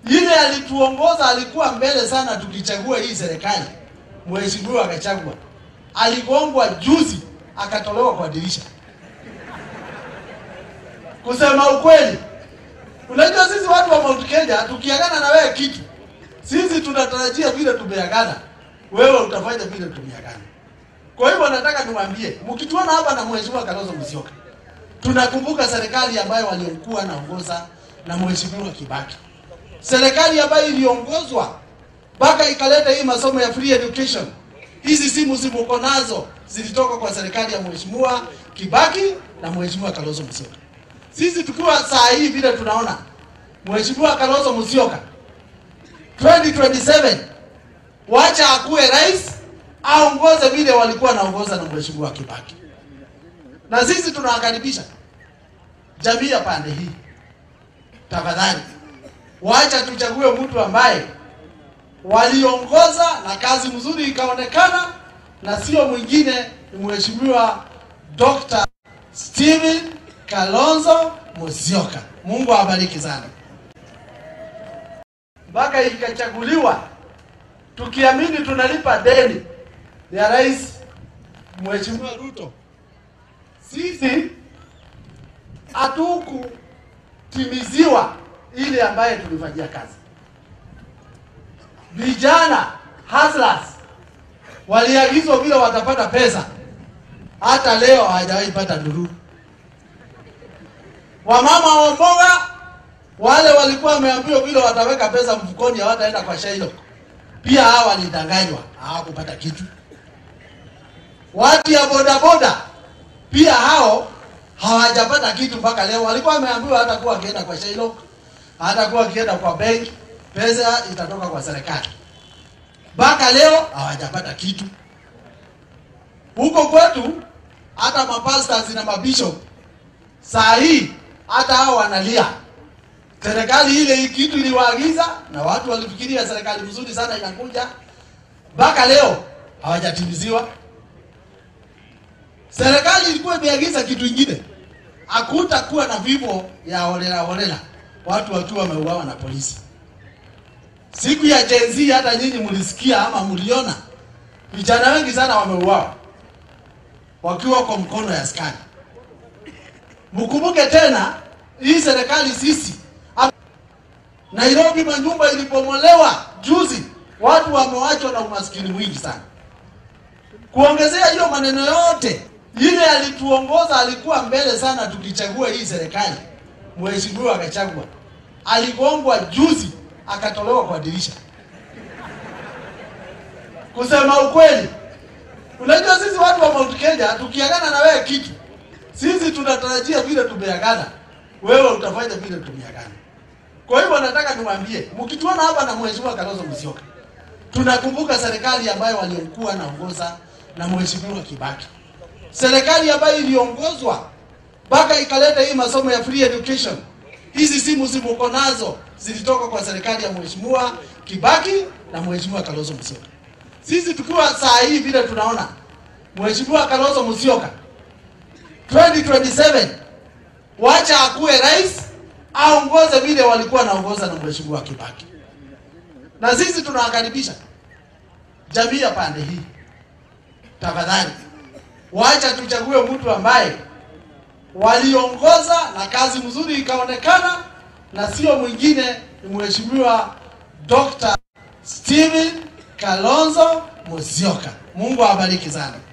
Ile alituongoza alikuwa mbele sana tukichagua hii serikali. Mheshimiwa akachagua. Aligongwa juzi akatolewa kwa dirisha. Kusema ukweli, unajua sisi watu wa Mount Kenya tukiagana na wewe kitu, sisi tunatarajia vile tumeagana, wewe utafanya vile tumeagana. Kwa hivyo nataka niwaambie, mkituona hapa na Mheshimiwa Kalonzo Musyoka, tunakumbuka serikali ambayo waliokuwa naongoza na Mheshimiwa Kibaki, serikali ambayo iliongozwa mpaka ikaleta hii masomo ya free education. Hizi simu zimuko nazo zilitoka kwa serikali ya Mheshimiwa Kibaki na Mheshimiwa Kalonzo Musyoka. Sisi tukiwa saa hii vile tunaona Mheshimiwa Kalonzo Musyoka 2027 wacha akuwe rais aongoze vile walikuwa naongoza na Mheshimiwa Kibaki, na sisi tunawakaribisha jamii ya pande hii, tafadhali wacha tuchague mtu ambaye waliongoza na kazi mzuri ikaonekana, na sio mwingine ni Mheshimiwa Dr. Steven Kalonzo Musyoka. Mungu awabariki sana. Mpaka ikachaguliwa tukiamini tunalipa deni ya Rais Mheshimiwa Ruto, sisi hatukutimiziwa ile ambaye tulifanyia kazi. Vijana hustlers waliagizwa vile watapata pesa, hata leo hawajawahi pata ndururu. Wamama wa mboga wale walikuwa wameambiwa vile wataweka pesa mfukoni, hawataenda kwa Shailo, pia hawa walidanganywa, hawakupata kitu. Watu ya bodaboda pia hao hawajapata kitu mpaka leo. Walikuwa wameambiwa hata kuwa akienda kwa Shailo, hata kuwa akienda kwa benki, pesa itatoka kwa serikali. Mpaka leo hawajapata kitu. Huko kwetu hata mapastors na mabishop saa hii hata hao wanalia. Serikali ile kitu iliwaagiza na watu walifikiria serikali mzuri sana inakuja, mpaka leo hawajatimiziwa. Serikali ilikuwa imeagiza kitu ingine, hakutakuwa na vifo ya holela holela, watu wakiwa wameuawa na polisi. Siku ya Gen Z hata nyinyi mlisikia ama mliona, vijana wengi sana wameuawa wakiwa kwa mkono ya askari. Mkumbuke tena hii serikali sisi Nairobi manyumba ilipomolewa juzi, watu wamewachwa na umaskini mwingi sana. Kuongezea hiyo maneno yote, ile alituongoza alikuwa mbele sana tukichagua hii serikali. Mheshimiwa akachagua, aligongwa juzi akatolewa kwa dirisha. Kusema ukweli, unajua sisi watu wa Mount Kenya tukiagana na wewe kitu, sisi tunatarajia vile tumeagana, wewe utafanya vile tumeagana. Kwa hivyo nataka niwaambie, mkituona hapa na Mheshimiwa Kalonzo Musyoka, tunakumbuka serikali ambayo waliokuwa naongoza na Mheshimiwa Kibaki, serikali ambayo iliongozwa mpaka ikaleta hii masomo ya free education. Hizi simu zimuko nazo zilitoka kwa serikali ya Mheshimiwa Kibaki na Mheshimiwa Kalonzo Musyoka. Sisi tukiwa saa hii vile tunaona Mheshimiwa Kalonzo Musyoka 2027 wacha akuwe rais aongoze vile walikuwa naongoza na Mheshimiwa Kibaki, na sisi tunawakaribisha jamii ya pande hii, tafadhali wacha tuchague mtu ambaye waliongoza na kazi mzuri ikaonekana, na sio mwingine ni Mheshimiwa Dr. Steven Kalonzo Musyoka. Mungu awabariki sana.